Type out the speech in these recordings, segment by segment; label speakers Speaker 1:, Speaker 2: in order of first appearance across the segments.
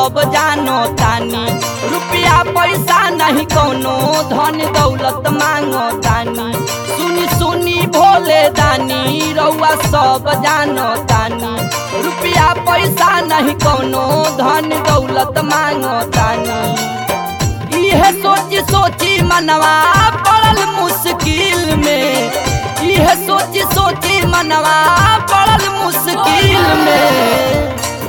Speaker 1: सब जानो तानी रुपया पैसा नहीं कोनो धन दौलत मांगो तानी सुनी सुनी भोले दानी रउआ सब जानो तानी रुपया पैसा नहीं कोनो धन दौलत मांगो तानी इहे सोची सोची मनवा पड़ल मुश्किल में इहे सोची सोची मनवा पड़ल मुश्किल में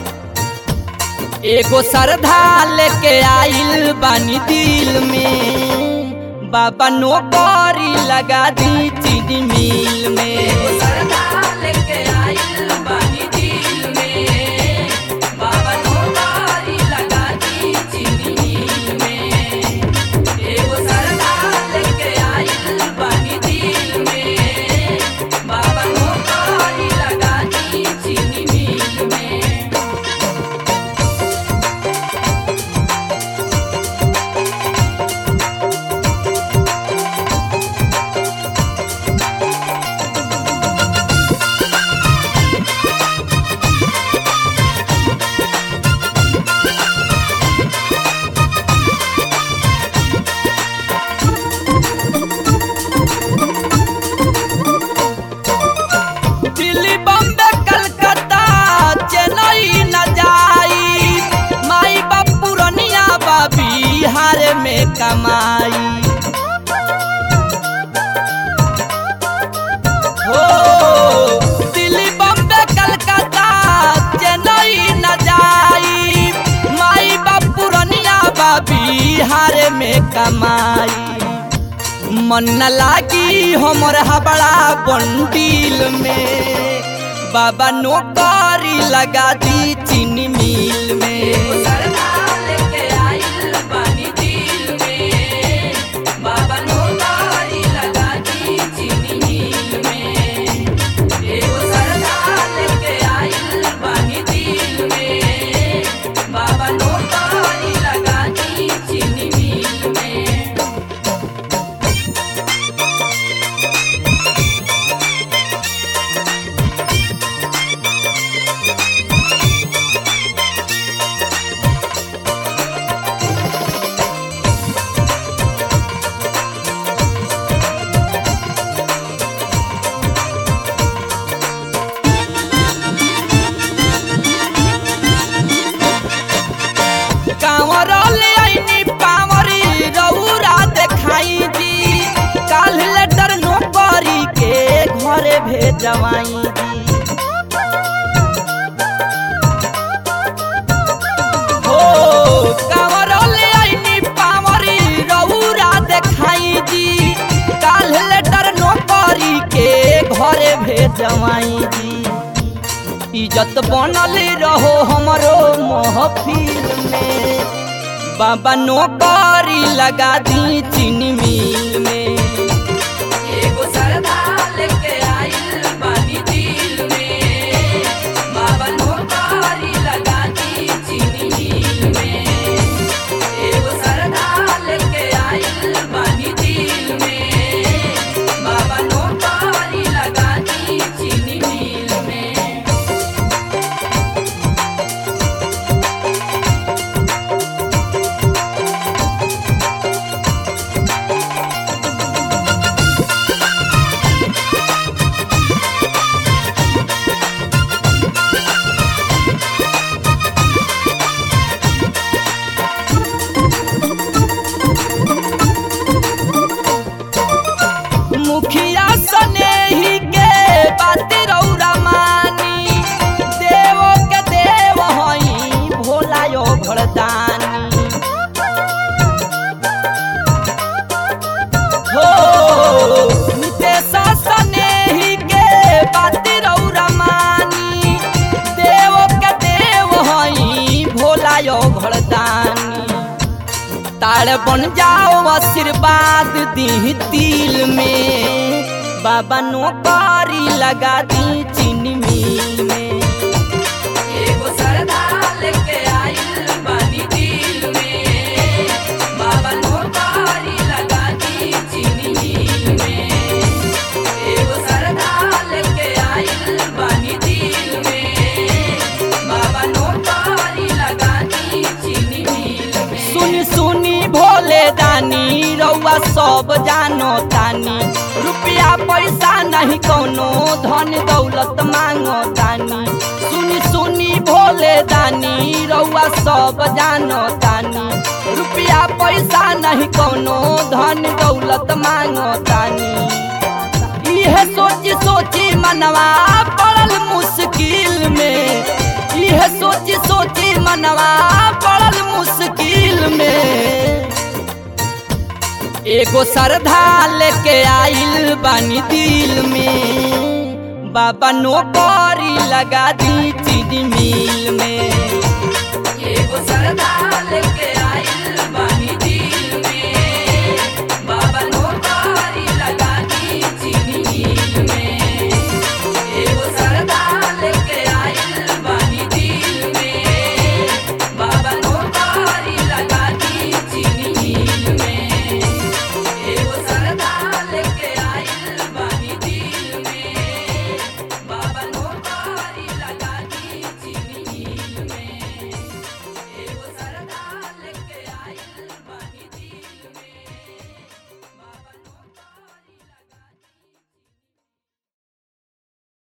Speaker 1: एगो श्रद्धा लेके आइल बानी दिल में बाबा नौकरी लगा दी चीनी मिल में एगो श्रद्धा लेके आइल बानी दिल में बाबा नौकरी लगा दी चीनी मिल में एगो श्रद्धा लेके आइल बानी दिल में बाबा नौकरी लगा दी चीनी मिल में दिल्ली बम्बे कलकत्ता चेन्नई न जाई माई बाप पुरनिया बा बिहार में कमाई हो दिल्ली बम्बे कलकत्ता चेन्नई न जाई माई बाप पुरनिया बा बिहार में कमाई मन न लागी हमर हबड़ा बंडील में बाबा नौकरी लगा दी चीनी मिल में बाबा नौकरी लगा दी चीनी मिल में एगो सरदा लेके आइल बानी दिल में बाबा नौकरी लगा दी चीनी मिल में कांवर ले आईनी पावरी रउरा देखाई दी काल लेटर नौकरी के घरे भेजवाई दी हो कांवर ले आईनी पावरी रउरा देखाई दी काल लेटर नौकरी के घरे भेजवाई दी इज्जत बनल रहो हमरो महफिल में बाबा नौकरी लगा दी चीनी मिल में एगो सरदा लेके आइल बानी दिल में बाबा नौकरी लगा दी चीनी मिल में एगो सरदा लेके आइल बानी दिल में बाबा नौकरी लगा दी चीनी मिल में मुखिया सनेही के बात रौरा मानी देवो के देव हई भोला यो भरदानी हो नितेश सनेही के बात रौरा मानी देवो के देव हई भोला यो भरदानी तार बन जाओ आशीर्वाद दी तिल में बाबा नौकरी लगा दी चीनी मिल में एगो सरदा लेके आइल बानी दिल में बाबा नौकरी लगा दी चीनी मिल में एगो सरदा लेके आइल बानी दिल में बाबा नौकरी लगा दी भोले दानी रउआ सब जानो तानी रुपया पैसा नहीं कोनो धन दौलत मांगो तानी सुनी सुनी भोले दानी रउआ सब जानो तानी रुपया पैसा नहीं कोनो धन दौलत मांगो तानी इहे सोची सोची मनवा पड़ल मुश्किल में इहे सोची सोची मनवा पड़ल मुश्किल में एगो श्रद्धा लेके आइल बानी दिल में बाबा नौकरी लगा दी चीज मिल में एगो श्रद्धा लेके